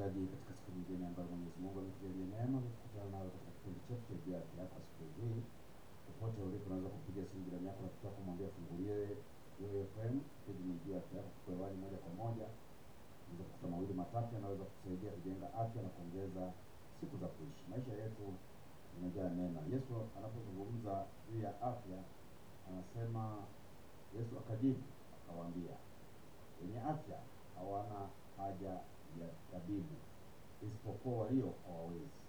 msikilizaji, katika siku nyingine ambayo Mwenyezi Mungu ametujalia neema ya kukutana nawe katika kipindi chetu cha Jua Haki Yako siku hii, popote ulipo, unaweza kupiga simu jirani yako na kutaka kumwambia fungulie Joy FM, kipindi ni Jua Haki Yako, kwa hewani moja kwa moja. Unaweza kukuta mawili matatu yanaweza kutusaidia kujenga afya na kuongeza siku za kuishi. Maisha yetu yamejaa neema. Yesu anapozungumza juu ya afya anasema, Yesu akajibu akawaambia, wenye afya hawana haja ya tabibu isipokuwa walio hawawezi.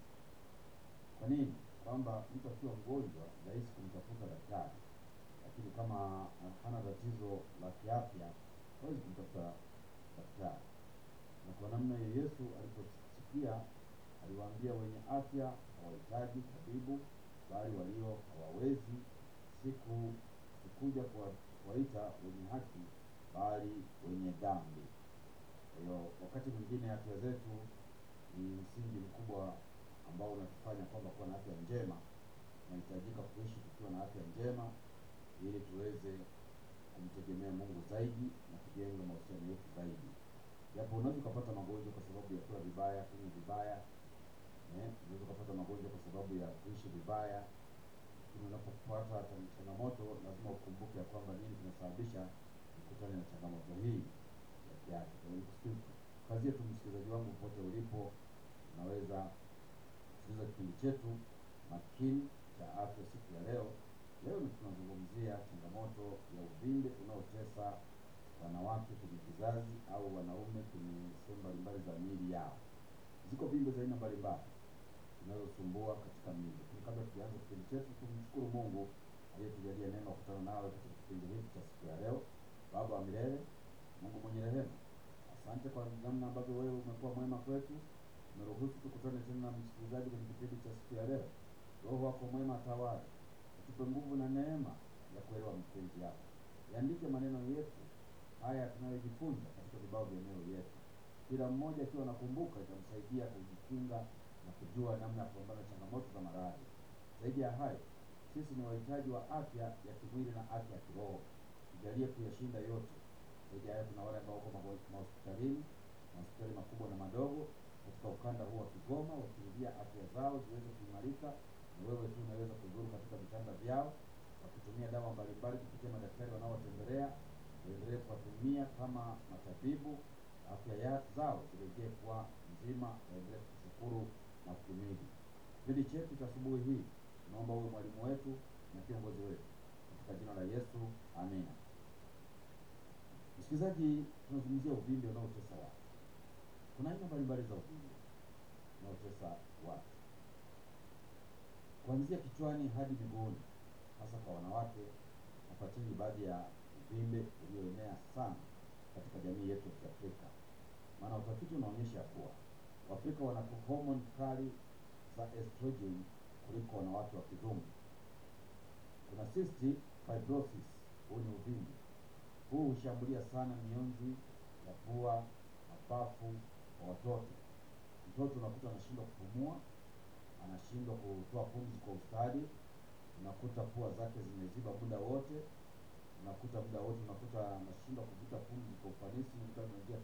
Kwa nini? Kwamba mtu akiwa mgonjwa rahisi kumtafuta daktari, lakini kama hana tatizo la kiafya hawezi kumtafuta daktari. Na kwa namna hiyo Yesu aliposikia aliwaambia wenye afya hawahitaji tabibu, bali walio hawawezi. Siku sikuja kuwa- kuwaita wenye haki, bali wenye dhambi. Kwa hiyo wakati mwingine afya zetu ni msingi mkubwa ambao unatufanya kwamba kuwa na afya njema. Tunahitajika kuishi tukiwa na afya njema ili tuweze kumtegemea Mungu zaidi na kujenga mahusiano yetu zaidi. Japo unaweza ukapata magonjwa kwa sababu ya kula vibaya, kunywa vibaya, eh, unaweza ukapata magonjwa kwa sababu ya kuishi vibaya, lakini unapopata chan- changamoto lazima ukumbuke ya kwamba nini kinasababisha ukutane na changamoto hii ya kiafya. Kwa hiyo nikusihi- kazie tu msikilizaji wangu popote ulipo, unaweza kusikiliza kipindi chetu makini cha afya siku ya leo. Leo ni tunazungumzia changamoto ya uvimbe unaotesa wanawake kwenye kizazi au wanaume kwenye sehemu mbalimbali za miili yao. Ziko vimbe za aina mbalimbali zinazosumbua katika miili. Lakini kabla tujaanza kipindi chetu, tumshukuru Mungu aliyetujalia neema kukutana nawe katika kipindi hiki cha siku ya leo. Baba wa milele, Mungu mwenye rehema, asante kwa namna ambavyo wewe umekuwa mwema kwetu. Umeruhusu tukutane tena na msikilizaji kwenye kipindi cha siku ya leo. Roho wako mwema atawale, utupe nguvu na neema ya kuelewa mapenzi yako. Yaandike maneno yetu haya tunayojifunza katika vibao vya mioyo yetu, kila mmoja akiwa anakumbuka, itamsaidia kujikinga na kujua namna ya kupambana na changamoto za maradhi. Zaidi ya hayo, sisi ni wahitaji wa afya ya kimwili na afya ya kiroho, tujalie kuyashinda yote. Zaidi ya hayo, kuna wale ambao wako mago- mahospitalini, mahospitali makubwa na madogo katika ukanda huu wa Kigoma, wakirudia afya zao ziweze kuimarika, na wewe tu unaweza kuzuru katika vitanda vyao wakitumia dawa mbalimbali kupitia madaktari wanaowatembelea, waendelee kuwatumia kama matabibu, afya ya zao zirejee kuwa nzima, waendelee kushukuru na kuhimidi. Kipindi chetu cha asubuhi hii tunaomba uwe mwalimu wetu na kiongozi wetu, katika jina la Yesu, amina. Msikilizaji, tunazungumzia uvimbe unaotesa watu. Kuna aina mbalimbali za uvimbe unaotesa watu kuanzia kichwani hadi miguuni, hasa kwa wanawake. Nafuatili baadhi ya uvimbe ulioenea sana katika jamii yetu ya Kiafrika, maana utafiti unaonyesha kuwa Waafrika wana homoni kali za estrogen kuliko wanawake wa kizungu. Kuna cystic fibrosis, huu ni uvimbe huu hushambulia sana mionzi ya pua, mapafu kwa watoto. Mtoto unakuta anashindwa kupumua, anashindwa kutoa pumzi kwa ustadi, unakuta pua zake zimeziba muda wote, unakuta muda wote unakuta anashindwa kuvuta pumzi kwa ufanisi, unakuta anaingia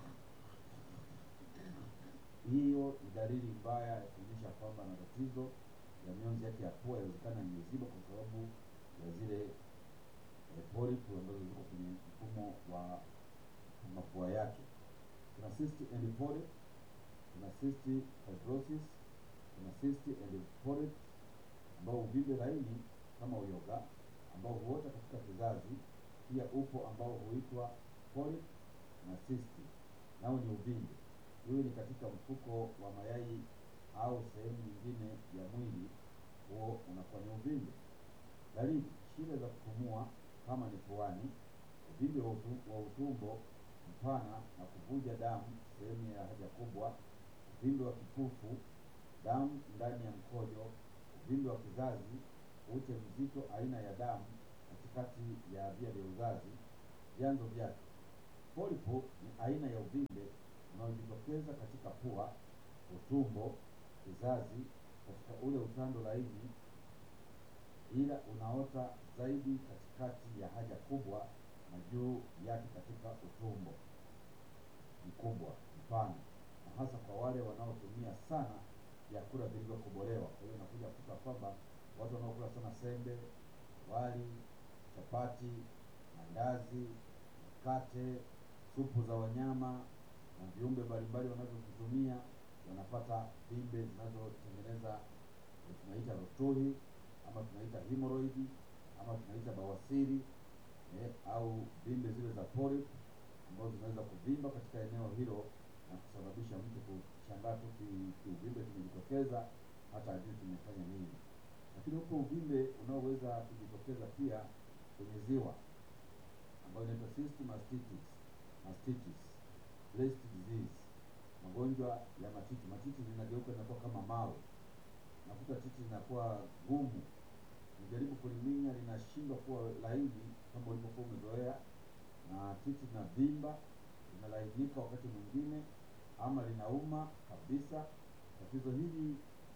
hiyo ni dalili mbaya ya kuonyesha kwamba ana tatizo ya mionzi yake ya pua, inawezekana imeziba kwa sababu ya zile eh, polyp ambazo ziko kwenye mfumo wa mapua yake. Kuna cyst and polyp, kuna cyst fibrosis, kuna cyst and polyp ambao uvimbe laini kama uyoga ambao huota katika kizazi. Pia upo ambao huitwa polyp na cyst, nao ni uvimbe. Iwe ni katika mfuko wa mayai au sehemu nyingine ya mwili, huo unakuwa ni uvimbe. Dalili: shida za kupumua kama ni puani, uvimbe wa utu- wa utumbo mpana na kuvuja damu sehemu ya haja kubwa, uvimbe wa kifufu, damu ndani ya mkojo, uvimbe wa kizazi, ute mzito aina ya damu katikati ya via vya uzazi. Vyanzo vyake: polipo ni aina ya uvimbe unaojitokeza katika pua, utumbo, kizazi, katika ule utando laini ila unaota zaidi katikati ya haja kubwa na juu yake katika utumbo mkubwa mpana, na hasa kwa wale wanaotumia sana vyakula vilivyokobolewa. Kwa hiyo unakuja kukuta kwamba watu wanaokula sana sembe, wali, chapati, mandazi, mkate, supu za wanyama na viumbe mbalimbali wanavyovitumia wanapata vimbe zinazotengeneza eh, tunaita rotuhi ama tunaita hemorrhoid ama tunaita bawasiri eh, au vimbe zile za polyp ambazo zinaweza kuvimba katika eneo hilo na kusababisha mtu kushangaa tu ki- kiuvimbe kimejitokeza hata ajui kimefanya nini. Lakini huko uvimbe unaoweza kujitokeza pia kwenye ziwa ambayo inaitwa cyst mastitis, mastitis, breast disease, magonjwa ya matiti. Matiti zinageuka zinakuwa kama mawe, nakuta titi linakuwa gumu, unajaribu kuliminya linashindwa kuwa laini kama ulivyokuwa umezoea, na titi linavimba, linalainika wakati mwingine, ama linauma kabisa. Tatizo hili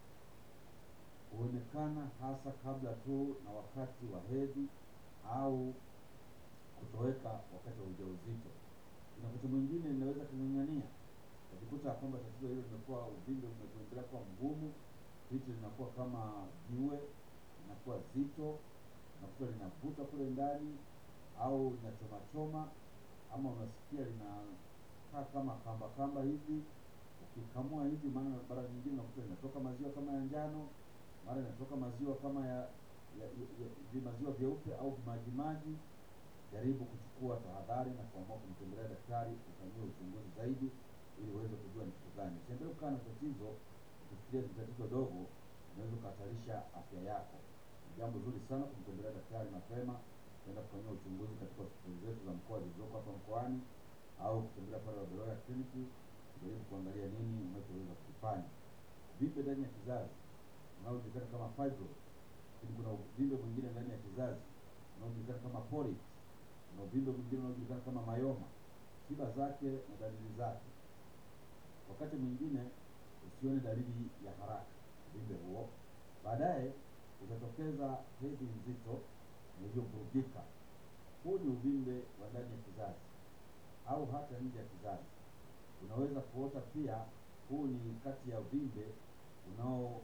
huonekana hasa kabla tu na wakati wa hedhi au kutoweka wakati wa ujauzito. Na wakati mwingine linaweza kung'ang'ania, ukajikuta kwamba tatizo hilo limekuwa uvimbe umekuendelea kuwa mgumu, titi linakuwa kama jiwe, linakuwa zito, unakuta linavuta kule ndani au linachomachoma, ama unasikia linakaa kama kamba kamba hivi. Ukikamua hivi, maana mara nyingine unakuta linatoka maziwa kama ya njano, mara inatoka maziwa kama ya, ya, ya, ya vimaziwa vyeupe au vimajimaji jaribu kuchukua tahadhari na kuamua kumtembelea daktari ufanyie uchunguzi zaidi ili uweze kujua ni kitu gani. Usiendelee kukaa na tatizo ukifikiria ni tatizo dogo, unaweza ukahatarisha afya yako. Ni jambo zuri sana kumtembelea daktari mapema, kwenda kufanyia uchunguzi katika hospitali zetu za mkoa zilizoko hapa mkoani, au kutembelea pale Wabeloya kliniki kujaribu kuangalia nini unachoweza kufanya. Uvimbe ndani ya kizazi unaojulikana kama fibroid, lakini kuna uvimbe mwingine ndani ya kizazi unaojulikana kama polyp na uvimbe mwingine unaojulikana kama mayoma. Tiba zake na dalili zake, wakati mwingine usione dalili ya haraka uvimbe huo, baadaye utatokeza hedhi nzito na iliyovurugika. Huu ni uvimbe wa ndani ya kizazi au hata nje ya kizazi. Unaweza kuota pia. Huu ni kati ya uvimbe unao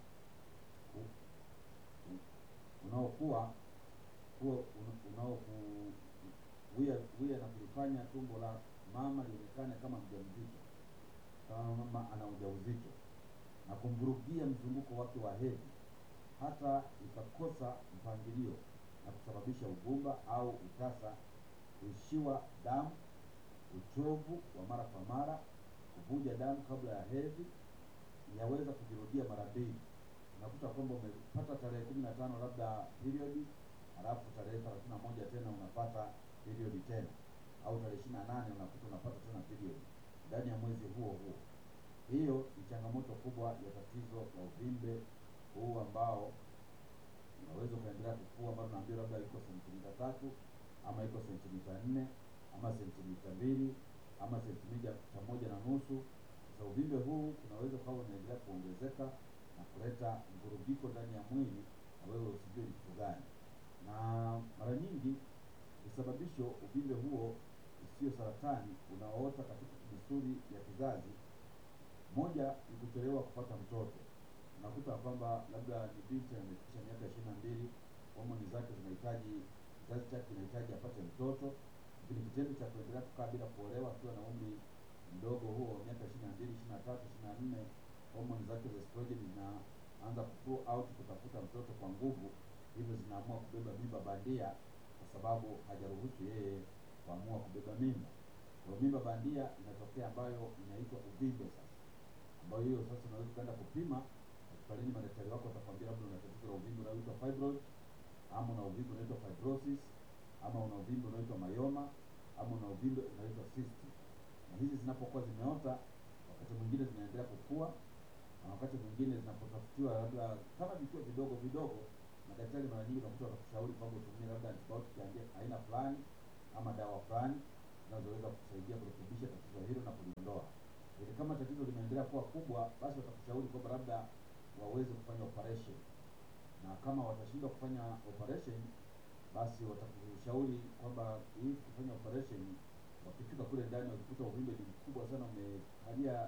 u- u- unaokuwa huo unaokuwia wia na kulifanya tumbo la mama lionekane kama mjamzito, kama mama ana ujauzito na kumvurugia mzunguko wake wa hedhi, hata ikakosa mpangilio na kusababisha ugumba au utasa, kuishiwa damu, uchovu wa mara kwa mara, kuvuja damu kabla ya hedhi, yaweza kujirudia mara mbili. Unakuta kwamba umepata tarehe kumi na tano labda periodi halafu tarehe thelathini na moja tena unapata period tena, au tarehe ishirini na nane unakuta unapata tena period ndani ya mwezi huo huo. Hiyo ni changamoto kubwa ya tatizo la uvimbe huu ambao unaweza ukaendelea kukua, ambao naambia labda iko sentimita tatu ama iko sentimita nne ama sentimita mbili ama sentimita moja na nusu. Sasa uvimbe huu unaweza ukawa unaendelea kuongezeka na kuleta mvurugiko ndani ya mwili na wewe usijue ni kitu gani na mara nyingi visababisho uvimbe huo usio saratani unaoota katika misuli ya kizazi. Moja ni kuchelewa kupata mtoto. Unakuta kwamba labda ni binti amefikisha miaka ishirini na mbili, homoni zake zinahitaji, kizazi chake kinahitaji apate mtoto, lakini kitendo cha kuendelea kukaa bila kuolewa akiwa na umri mdogo huo wa miaka ishirini na mbili, ishirini na tatu, ishirini na nne, homoni zake za estrogen zinaanza kupull out kutafuta mtoto kwa nguvu hivyo zinaamua kubeba mimba bandia kwa sababu hajaruhusu yeye kuamua kubeba mimba. Kwa hiyo mimba bandia inatokea ambayo inaitwa uvimbe sasa, ambayo hiyo sasa unaweza ukaenda kupima hospitalini, madaktari wako watakwambia labda una tatizo la uvimbe unaoitwa fibroid, ama una uvimbe unaoitwa fibrosis, ama una uvimbe unaoitwa mayoma, ama una uvimbe unaoitwa cyst. Na hizi zinapokuwa zimeota, wakati mwingine zinaendelea kukua na wakati mwingine zinapotafutiwa labda kama vikiwa vidogo vidogo madaktari mara nyingi unakuta watakushauri kwamba utumie labda antibiotic ya aina fulani ama dawa fulani zinazoweza kusaidia kurekebisha tatizo hilo na kuliondoa. Ili kama tatizo limeendelea kuwa kubwa, basi watakushauri kwamba labda waweze kufanya operation, na kama watashindwa kufanya operation, basi watakushauri kwamba hii kufanya operation, wakifika kule ndani wakikuta uvimbe ni mkubwa sana umekalia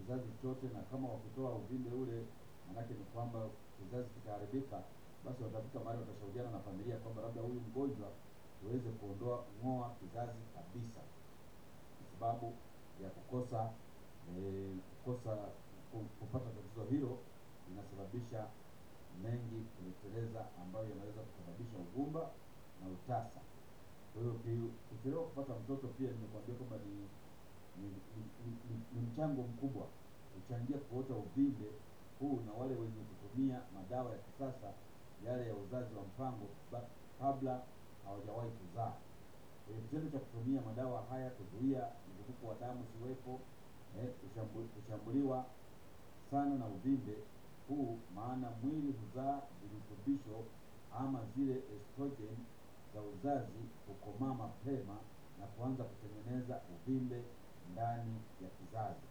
kizazi chote, na kama wakitoa uvimbe ule, manake ni kwamba kizazi kitaharibika, basi watafika mahali watashauriana na familia kwamba labda huyu mgonjwa tuweze kuondoa ng'oa kizazi kabisa, kwa sababu ya kukosa eh, kukosa ku- kupata tatizo hilo linasababisha mengi kuleteleza, ambayo yanaweza kusababisha ugumba na utasa. Kwa hiyo uki- ukichelewa kupata mtoto, pia nimekuambia kwamba ni ni, ni, ni, ni, ni mchango mkubwa huchangia kuota uvimbe huu, na wale wenye kutumia madawa ya kisasa yale ya uzazi wa mpango ba, kabla hawajawahi kuzaa. Kwa hiyo kitendo cha kutumia madawa haya kuzuia mzunguko wa damu siwepo, eh, kushambu- kushambuliwa sana na uvimbe huu, maana mwili huzaa virutubisho ama zile estrogen za uzazi hukomaa mapema na kuanza kutengeneza uvimbe ndani ya kizazi.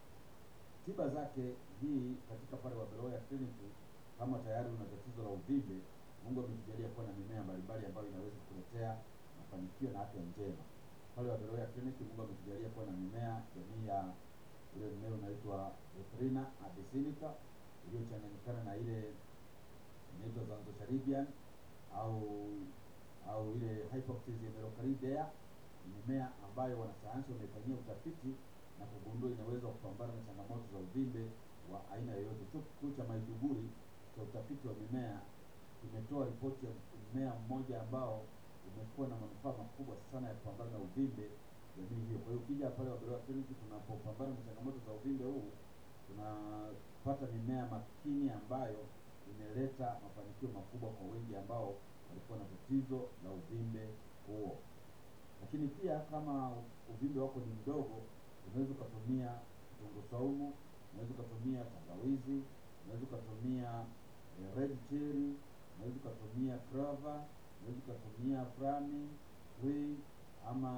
Tiba zake hii katika pale Wabeloya kliniki, kama tayari una tatizo la uvimbe, Mungu ametujalia kuwa na mimea mbalimbali ambayo inaweza kukuletea mafanikio na afya njema. Pale Wabeloya kliniki, Mungu ametujalia kuwa na mimea jamii ya ule mmea unaitwa Ephrina abyssinica iliyochanganyikana na ile inaitwa Zanzocharidian au au ile Hypoxis emerocardea ni mimea ambayo wanasayansi wamefanyia utafiti na kugundua inaweza kupambana na changamoto za uvimbe wa aina yoyote. Chuo kikuu cha Maiduguri cha utafiti wa mimea kimetoa ripoti ya mmea mmoja ambao umekuwa na manufaa makubwa sana ya kupambana na uvimbe jamii hiyo. Kwa hiyo ukija pale Wabeloya kliniki, tunapopambana na changamoto za uvimbe huu, tunapata mimea makini ambayo imeleta mafanikio makubwa kwa wengi ambao walikuwa na tatizo la uvimbe huo. Lakini pia kama uvimbe wako ni mdogo, unaweza ukatumia kitunguu saumu, unaweza ukatumia tangawizi, unaweza ukatumia eh, red cherry, unaweza ukatumia crava, unaweza ukatumia frami tree ama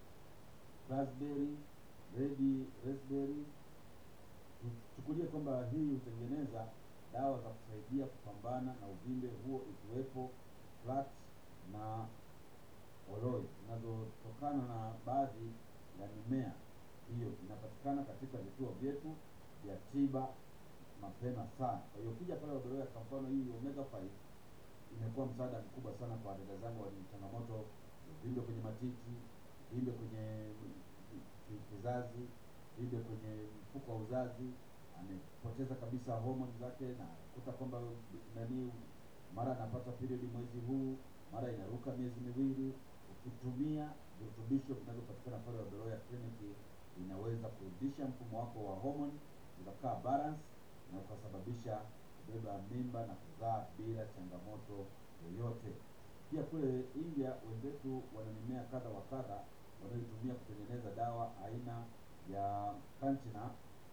raspberry, red raspberry. Tuchukulie kwamba hii hutengeneza dawa za kusaidia kupambana na uvimbe huo ikiwepo flax na oloe zinazotokana na baadhi ya mimea hiyo inapatikana katika vituo vyetu vya tiba mapema sana. Kwa hiyo ukija pale Wabeloya, kwa mfano hii omega 5 imekuwa msaada mkubwa sana kwa dada zangu wenye changamoto uvimbe kwenye matiti, uvimbe kwenye ki- kizazi, uvimbe kwenye mfuko wa uzazi, amepoteza kabisa homoni zake na kuta kwamba nani, mara anapata period mwezi huu, mara inaruka miezi miwili. Ukitumia virutubisho vinavyopatikana pale Wabeloya kliniki, inaweza kurudisha mfumo wako wa homoni ukakaa balance na ukasababisha kubeba mimba na kuzaa bila changamoto yoyote. Pia kule India wenzetu wana mimea kadha wa kadha wanayoitumia kutengeneza dawa aina ya Kanchina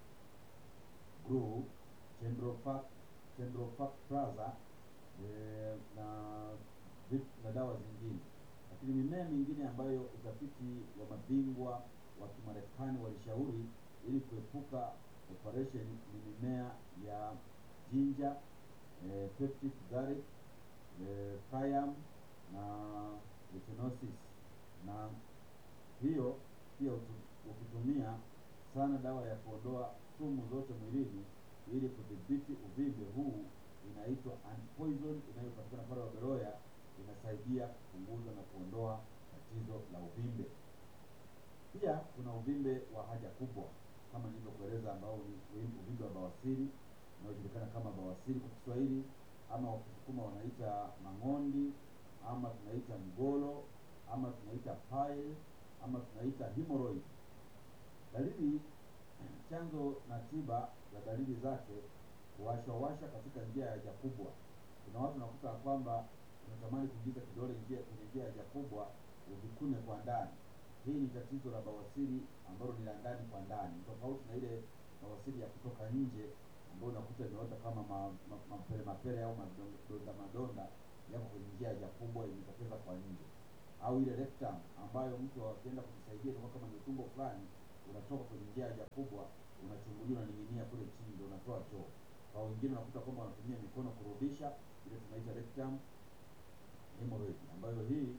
Brew, Chendrofac, Chendrofac Plaza eh, na vit- na dawa zingine, lakini mimea mingine ambayo utafiti wa mabingwa wa Kimarekani walishauri ili kuepuka operation ni mimea ya ginger, eh, peptic garlic, eh, cayenne na echinosis na hiyo pia utu- ukitumia sana dawa ya kuondoa sumu zote mwilini ili kudhibiti uvimbe huu inaitwa antipoison inayopatikana pale Wabeloya, inasaidia kupunguza na kuondoa tatizo la uvimbe. Pia kuna uvimbe wa haja kubwa kama nilivyokueleza, ambao ni uvi- uvimbe wa bawasiri unaojulikana kama bawasiri kwa Kiswahili, ama wakisukuma wanaita mang'ondi, ama tunaita mgolo, ama tunaita pile, ama tunaita hemorrhoid. Dalili chanzo na tiba za dalili zake kuwashawasha katika njia ya haja kubwa. Kuna watu nakuta kwamba unatamani kuingiza kidole njia kwenye njia ya haja kubwa uvikune kwa ndani. Hii ni tatizo la bawasiri ambalo ni la ndani kwa ndani, Ni tofauti na ile bawasiri ya kutoka nje ambayo unakuta imeota kama ma- ma- mapele mapele au madonda madonda yako kwenye njia ya haja kubwa imetokeza kwa nje, au ile rectum ambayo mtu akienda kujisaidia inakuwa kama ni utumbo fulani unatoka kwenye njia ya haja kubwa unachungulia unaning'inia kule chini ndio unatoa choo. Kwa wengine unakuta kwamba wanatumia mikono kurudisha, ile tunaita rectum hemorrhoid, ambayo hii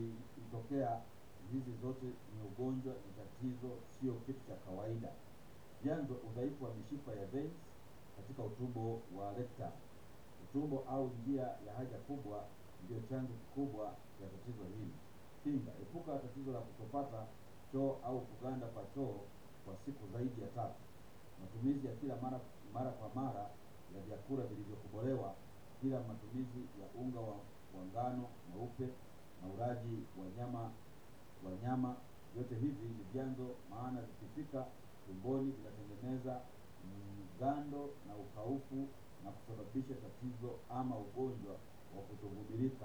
ukitokea hizi zote ni ugonjwa, ni tatizo, sio kitu cha kawaida. Vyanzo: udhaifu wa mishipa ya veins katika utumbo wa rectum. Utumbo au njia ya haja kubwa ndio chanzo kikubwa cha tatizo hili. Kinga: epuka tatizo la kutopata choo au kuganda kwa choo kwa siku zaidi ya tatu. Matumizi ya kila mara mara kwa mara ya vyakula vilivyokobolewa, kila matumizi ya unga wa, wa ngano mweupe na ulaji wa nyama wa nyama, vyote hivi ni vyanzo, maana vikifika tumboni vinatengeneza mgando na ukaufu na kusababisha tatizo ama ugonjwa wa kutogundulika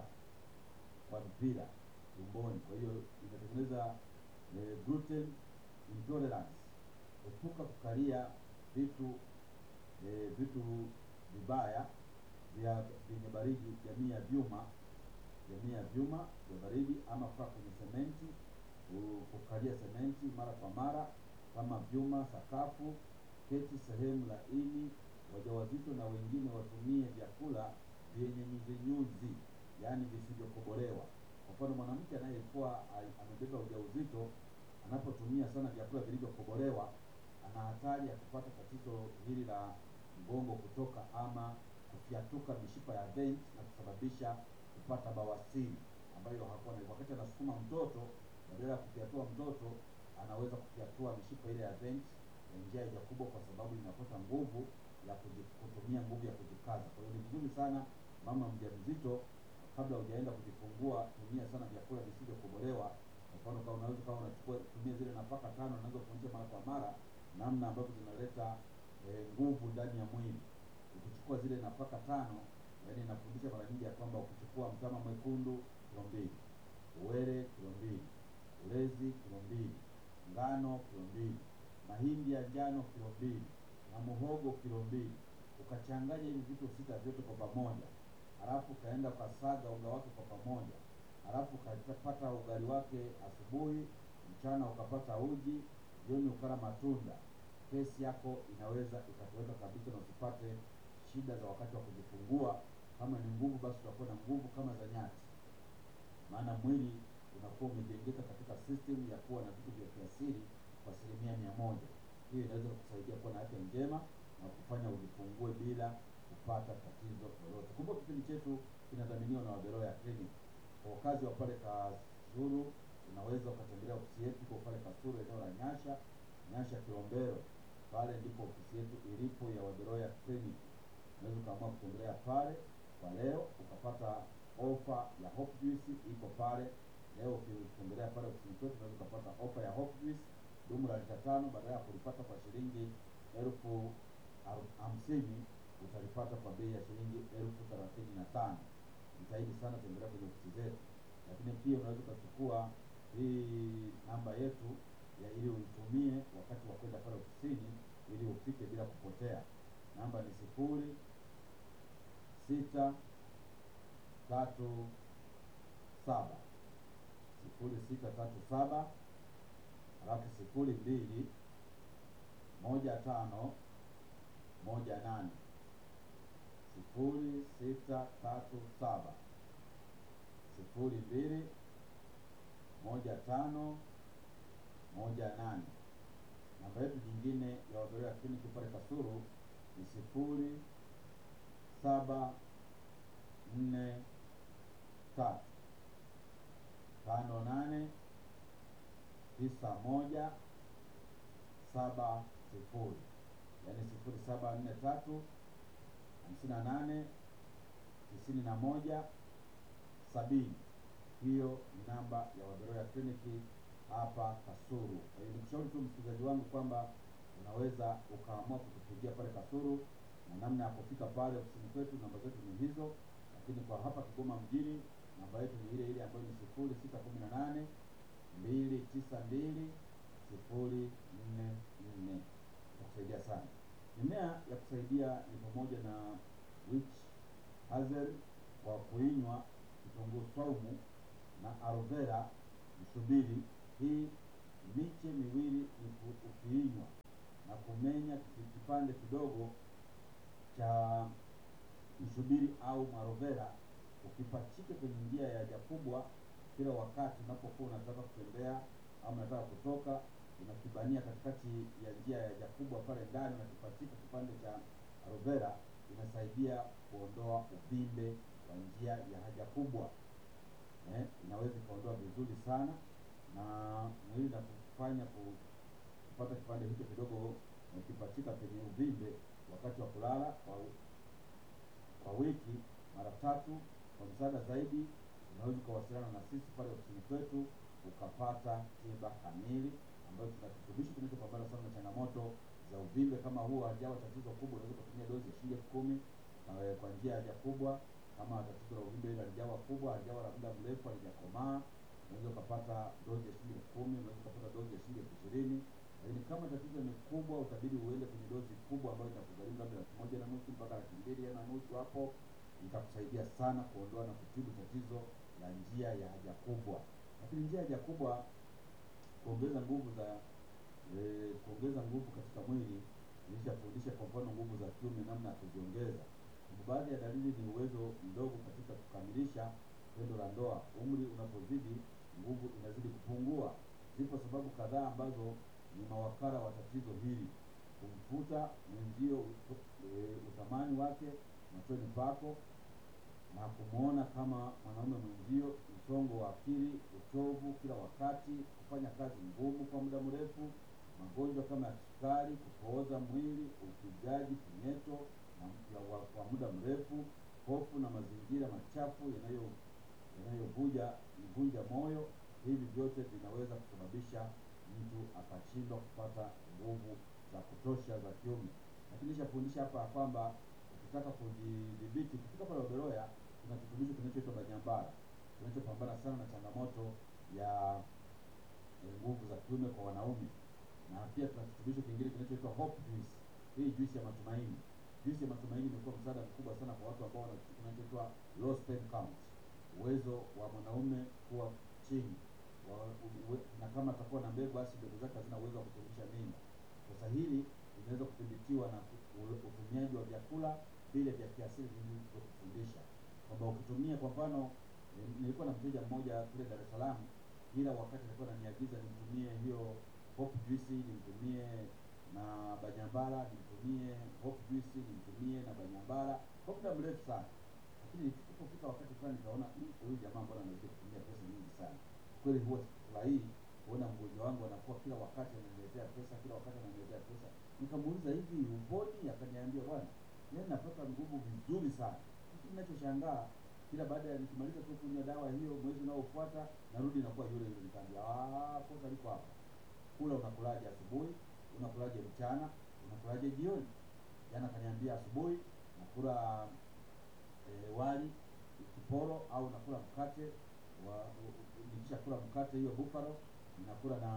kwa mpira tumboni. Kwa hiyo inatengeneza eh, gluten intolerance. Epuka kukalia vitu eh, vitu vibaya vya vyenye baridi, jamii ya vyuma, jamii ya vyuma vya baridi, ama kukaa kwenye sementi, u- kukalia sementi mara kwa mara kama vyuma, sakafu, keti sehemu laini. Wajawazito na wengine watumie vyakula vyenye nyuzinyuzi, yaani visivyokobolewa. Kwa mfano, mwanamke anayekuwa a- amebeba ujauzito anapotumia sana vyakula vilivyokobolewa ana hatari ya kupata tatizo hili la mgongo kutoka ama kufyatuka mishipa ya veins na kusababisha kupata bawasiri ambayo hakuwa na wakati anasukuma mtoto, badala ya kufyatua mtoto anaweza kufyatua mishipa ile ya veins ya njia ya haja kubwa, kwa sababu inakosa nguvu ya kuji- kutumia nguvu ya kujikaza. Kwa hiyo ni vizuri sana mama mjamzito, kabla hujaenda kujifungua, tumia sana vyakula visivyokobolewa. Kwa mfano, kama unaweza kama unachukua tumia zile nafaka tano unaweza kufundisha mara kwa mara, namna ambavyo zinaleta eh, nguvu ndani ya mwili. Ukichukua zile nafaka tano, yaani inafundisha mara nyingi ya kwamba ukichukua mtama mwekundu kilo mbili, uwele kilo mbili, ulezi kilo mbili, ngano kilo mbili, mahindi ya njano kilo mbili na muhogo kilo mbili, ukachanganya hivi vitu sita vyote kwa pamoja, halafu ukaenda ukasaga unga wake kwa pamoja, halafu ukapata ugali wake asubuhi, mchana ukapata uji, jioni ukala matunda, kesi yako inaweza ikatoweka kabisa na usipate shida za wakati wa kujifungua. Kama ni nguvu, basi utakuwa na nguvu kama za nyati, maana mwili unakuwa umejengeka katika system ya kuwa na vitu vya kiasili kwa asilimia mia moja. Hiyo inaweza kusaidia kuwa na afya njema na kufanya ujifungue bila kupata tatizo lolote. Kumbuka kipindi chetu kinadhaminiwa na Waberoya Clinic. Kwa wakazi wa pale Kasulu, unaweza ukatembelea ofisi yetu iko pale Kasulu, eneo la Nyasha, Nyasha Kilombero. Pale ndipo ofisi yetu ilipo ya Waberoya Clinic. Unaweza ukaamua kutembelea pale kwa leo ukapata ofa ya Hope Juice iko pale leo. Ukitembelea pale ofisini kwetu unaweza ukapata ofa ya Hope Juice dumu la lita tano badala ya kulipata kwa shilingi elfu aru- hamsini utalipata kwa bei ya shilingi elfu thelathini na tano. Jitahidi sana tembelea kwenye ofisi zetu, lakini pia unaweza ukachukua hii namba yetu ya ili uitumie wakati wa kwenda pale ofisini ili ufike bila kupotea. Namba ni sifuri sita tatu saba sifuri sita tatu saba halafu sifuri mbili moja tano moja nane sifuri sita tatu saba sifuri mbili moja tano moja nane. Namba yetu nyingine ya Waberoya Kliniki pale Kasulu ni sifuri saba nne tatu tano nane tisa moja saba sifuri, yaani sifuri saba nne tatu hamsini na nane tisini na moja sabini. Hiyo ni namba ya Waberoya Kliniki hapa Kasulu. Kwa hiyo nikushauri tu msikilizaji wangu kwamba unaweza ukaamua kutupigia pale Kasulu, na namna ya kufika pale ofisini kwetu, namba zetu ni hizo, lakini kwa hapa Kigoma mjini namba yetu ni ile ile ambayo ni sifuri sita kumi na nane mbili tisa mbili sifuri nne nne. Itakusaidia sana. Mimea ya kusaidia ni pamoja na witch hazel kwa kuinywa, kitunguu saumu na aloe vera msubiri. Hii miche miwili ni ku- ukiinywa na kumenya ki- kipande kidogo cha msubiri au aloe vera ukipachike kwenye njia ya haja kubwa kila wakati unapokuwa unataka kutembea au unataka kutoka, unakibania katikati ya njia ya haja kubwa pale ndani, unakipachika kipande cha aloe vera, inasaidia kuondoa uvimbe wa njia ya haja kubwa eh, inaweza ikaondoa vizuri sana na mwili na kufanya ku- kupata kipande hicho kidogo ukipachika penye uvimbe wakati wa kulala kwa, kwa wiki mara tatu. Kwa msaada zaidi, unaweza ukawasiliana na sisi pale ofisini kwetu ukapata tiba kamili ambayo tuna kirutubisho kinachopambana sana na changamoto za uvimbe kama huo. Hajawa tatizo kubwa, unaweza ukatumia dozi ya shilingi elfu kumi eh, kwa njia ya haja kubwa. Kama tatizo la uvimbe ile halijawa kubwa, halijawa la muda mrefu, halijakomaa, unaweza ukapata dozi ya shilingi elfu kumi unaweza ukapata dozi ya shilingi elfu ishirini lakini kama tatizo ni kubwa, utabidi uende kwenye dozi kubwa ambayo itakugharimu labda laki moja na nusu mpaka laki mbili na nusu. Hapo itakusaidia sana kuondoa na kutibu tatizo la njia ya haja kubwa. Lakini njia ya haja kubwa, kuongeza nguvu za eh, kuongeza nguvu katika mwili. Nilishafundisha kwa mfano nguvu za kiume, namna ya kuziongeza. Baadhi ya dalili ni uwezo mdogo katika kukamilisha tendo la ndoa. Umri unapozidi, nguvu inazidi kupungua. Zipo sababu kadhaa ambazo ni mawakala wa tatizo hili: kumfuta mwenzio ut- e, uthamani wake machoni pako na kumwona kama mwanaume mwenzio, msongo wa akili, uchovu kila wakati, kufanya kazi ngumu kwa muda mrefu, magonjwa kama ya kisukari, kupooza mwili, upigaji punyeto na ya wa- kwa muda mrefu, hofu na mazingira machafu yanayo yanayovuja ivunja moyo. Hivi vyote vinaweza kusababisha mtu akashindwa kupata nguvu za kutosha za kiume. Lakini nishafundisha hapa ya kwamba ukitaka kujidhibiti, ukifika pale Oberoya kuna kirutubisho kinachoitwa Banyambara kinachopambana sana na changamoto ya eh, nguvu za kiume kwa wanaume, na pia tuna kirutubisho kingine kinachoitwa Hope Juice. Hii juice ya matumaini, juice ya matumaini imekuwa msaada mkubwa sana kwa watu ambao wana kitu kinachoitwa low sperm count, uwezo wa mwanaume kuwa chini wa, uwe, na kama atakuwa na mbegu basi mbegu zake hazina uwezo wa kurudisha mimba. Sasa hili linaweza kudhibitiwa na ku- u- utumiaji wa vyakula vile vya kiasili vilivyokufundisha kwamba ukitumia kwa mfano eh, nilikuwa na mteja mmoja kule Dar es Salaam, kila wakati alikuwa ananiagiza nimtumie hiyo hope juice, nimtumie na banyambara, nimtumie hope juice, nimtumie na banyambara kwa muda mrefu sana, lakini ilipofika wakati fulani nikaona "Mm, huyu jamaa mbona anazidi kutumia pesa nyingi sana. Kweli huwa sikufurahii kuona mgonjwa wangu anakuwa kila wakati ananiletea pesa, kila wakati ananiletea pesa. Nikamuuliza, hivi uponi? Akaniambia, bwana, mimi napata nguvu vizuri sana. Kitu ninachoshangaa kila baada ya nikimaliza tu kunywa dawa hiyo, mwezi unaofuata narudi nakuwa yule yule. Nikaambia, ah, kosa liko hapa. Kula unakulaje asubuhi, unakulaje mchana, unakulaje jioni? Jana kaniambia asubuhi nakula eh, wali kiporo au nakula mkate wa u- u- nikishakula mkate hiyo buffalo ninakula na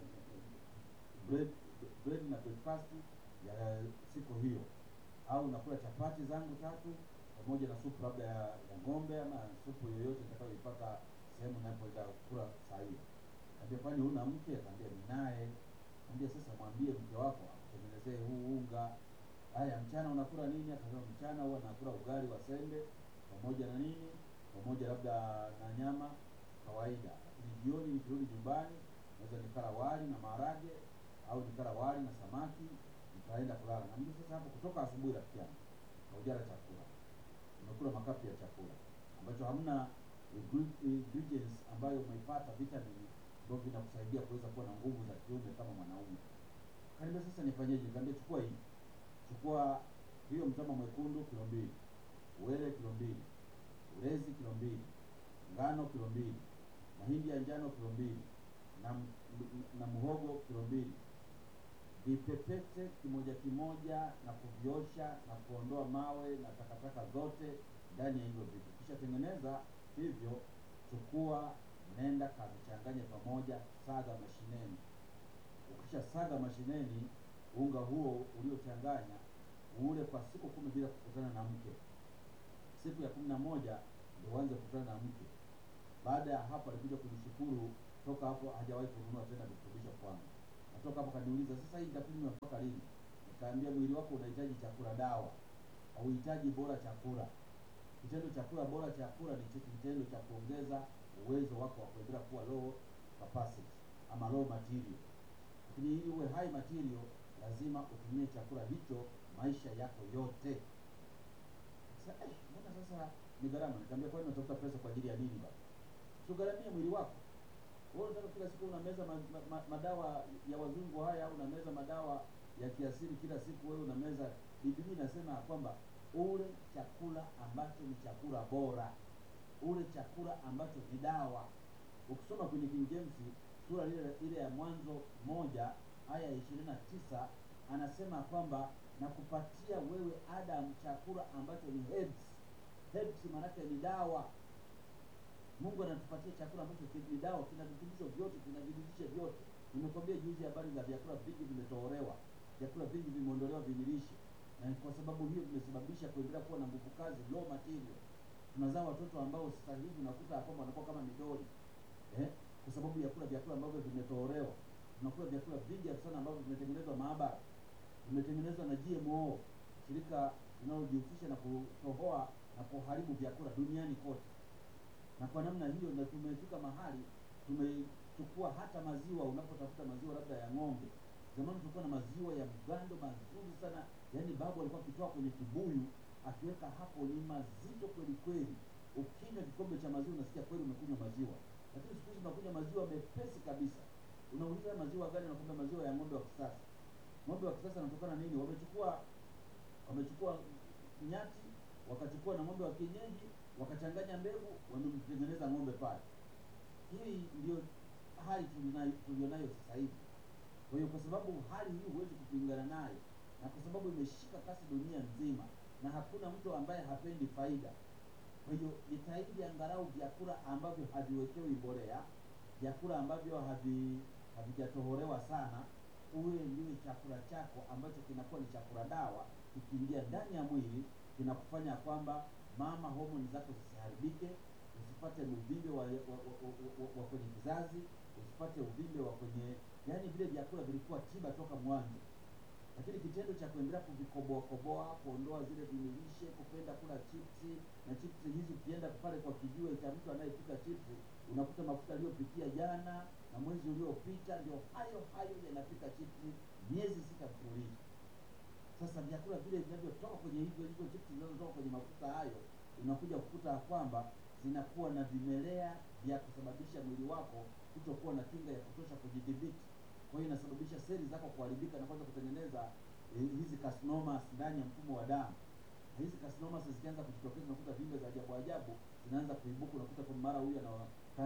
bread bread na breakfast ya siku hiyo, au nakula chapati zangu tatu pamoja na supu labda ya, ya ng'ombe ama supu yoyote nitakayoipata sehemu ninapoenda kula saa hiyo. Kaambia, kwani huna mke? Akaambia, ninaye. Kaambia, sasa mwambie mke wako akutengenezee huu unga. Haya, mchana unakula nini? Akasema, mchana huwa nakula ugali wa sembe pamoja na nini, pamoja labda na nyama kawaida, lakini jioni nikirudi nyumbani naweza nikala wali na maharage au nikala wali na samaki nikaenda kulala. Na mimi sasa hapo kutoka asubuhi, rafiki yangu, haujala chakula, umekula makapi ya chakula ambacho hamna ingre- ingredients ambayo umeipata vitamini ambavyo vinakusaidia kuweza kuwa na nguvu za kiume kama mwanaume. Kaniambia sasa nifanyeje? Nikamwambia chukua hii, chukua hiyo mtama mwekundu kilo mbili, uwele kilo mbili, ulezi kilo mbili, ngano kilo mbili, mahindi ya njano kilo mbili na, m- m- na muhogo kilo mbili vipepete kimoja kimoja na kuviosha na kuondoa mawe na takataka zote ndani ya hivyo vitu. Kisha tengeneza hivyo, chukua, nenda kavichanganye pamoja, saga mashineni. Ukisha saga mashineni, unga huo uliochanganya ule kwa siku kumi bila kukutana na mke. Siku ya kumi na moja ndio uanze kukutana na mke. Baada ya hapo alikuja kunishukuru, toka hapo hajawahi kununua tena virutubisho kwangu. Natoka hapo kaniuliza, sasa hii nitakunywa mpaka lini? Nikaambia mwili wako unahitaji chakula dawa, hauhitaji bora chakula. Kitendo cha kula bora chakula ni chi- kitendo cha kuongeza uwezo wako wa kuendelea kuwa low capacity ama low material. lakini ili uwe high material lazima utumie chakula hicho maisha yako yote. Sasa eh, mbona sasa ni gharama? Nikamwambia kwani unatafuta pesa kwa ajili ya nini baba? Sugharamie mwili wako. Wewe unataka kila siku unameza ma, ma, ma, madawa ya wazungu haya au unameza madawa ya kiasili kila siku wewe unameza. Biblia inasema ya kwamba ule chakula ambacho ni chakula bora, ule chakula ambacho ni dawa. Ukisoma kwenye King James sura ile ile ya Mwanzo moja aya ya ishirini na tisa anasema kwamba na kupatia wewe Adam chakula ambacho ni herbs. Herbs maanake ni dawa. Mungu anatupatia chakula ambacho ni dawa, kina virutubisho vyote, kina virutubishi vyote. Nimekwambia juzi habari za vyakula vingi vimetolewa, vyakula vingi vimeondolewa vimilishi, na kwa sababu hiyo vimesababisha kuendelea kuwa na nguvu kazi, low material. Tunazaa watoto ambao sasa hivi unakuta kwamba wanakuwa kama midoli eh, kwa sababu ya kula vyakula ambavyo vimetolewa. Tunakula vyakula vingi sana ambavyo vimetengenezwa maabara, vimetengenezwa na GMO, shirika linalojihusisha na kutohoa na kuharibu vyakula duniani kote na kwa namna hiyo na tumefika mahali tumechukua hata maziwa. Unapotafuta maziwa labda ya ng'ombe, zamani tulikuwa na maziwa ya mgando mazuri sana, yaani babu alikuwa akitoa kwenye kibuyu akiweka hapo, ni mazito kweli kweli. Ukinywa kikombe cha maziwa unasikia kweli umekunywa maziwa, lakini siku hizi unakunywa maziwa mepesi kabisa. Unauliza maziwa gani? Unakwambia maziwa ya ng'ombe wa kisasa. Ng'ombe wa kisasa anatokana nini? Wamechukua wamechukua nyati wakachukua na ng'ombe wa kienyeji wakachanganya mbegu, wamemtengeneza ng'ombe pale. Hii ndio hali tulionayo sasa hivi. Kwa hiyo kwa sababu hali hii huwezi kupingana nayo, na kwa sababu imeshika kasi dunia nzima, na hakuna mtu ambaye hapendi faida. Kwa hiyo jitahidi angalau vyakula ambavyo haviwekewi mbolea, vyakula ambavyo havi havijatoholewa sana, uwe ndiwe chakula chako ambacho kinakuwa ni chakula dawa, kikiingia ndani ya mwili kinakufanya kwamba mama, homoni zako zisiharibike, usipate uvimbe wa, wa, wa, wa, wa, wa kwenye kizazi, usipate uvimbe wa kwenye, yaani vile vyakula vilikuwa tiba toka mwanzo. Lakini kitendo cha kuendelea kuvikoboa koboa, kuondoa zile vinilishe, kupenda kula chipsi na chipsi hizi, ukienda pale kwa kijiwe cha mtu anayepika chipsi, unakuta mafuta aliyopikia jana na mwezi uliopita ndio hayo hayo yanapika chipsi miezi sita mfululizo. Sasa vyakula vile vinavyotoka kwenye hivyo hizo chipsi zinazotoka kwenye mafuta hayo, unakuja kukuta kwamba zinakuwa na vimelea vya kusababisha mwili wako kutokuwa na kinga ya kutosha kujidhibiti. Kwa hiyo inasababisha seli zako kuharibika na kwanza kutengeneza eh, hizi carcinomas ndani ya mfumo wa damu. Na hizi carcinomas zikianza kujitokeza, unakuta vimbe za ajabu ajabu zinaanza kuibuka, unakuta kwa mara huyu ana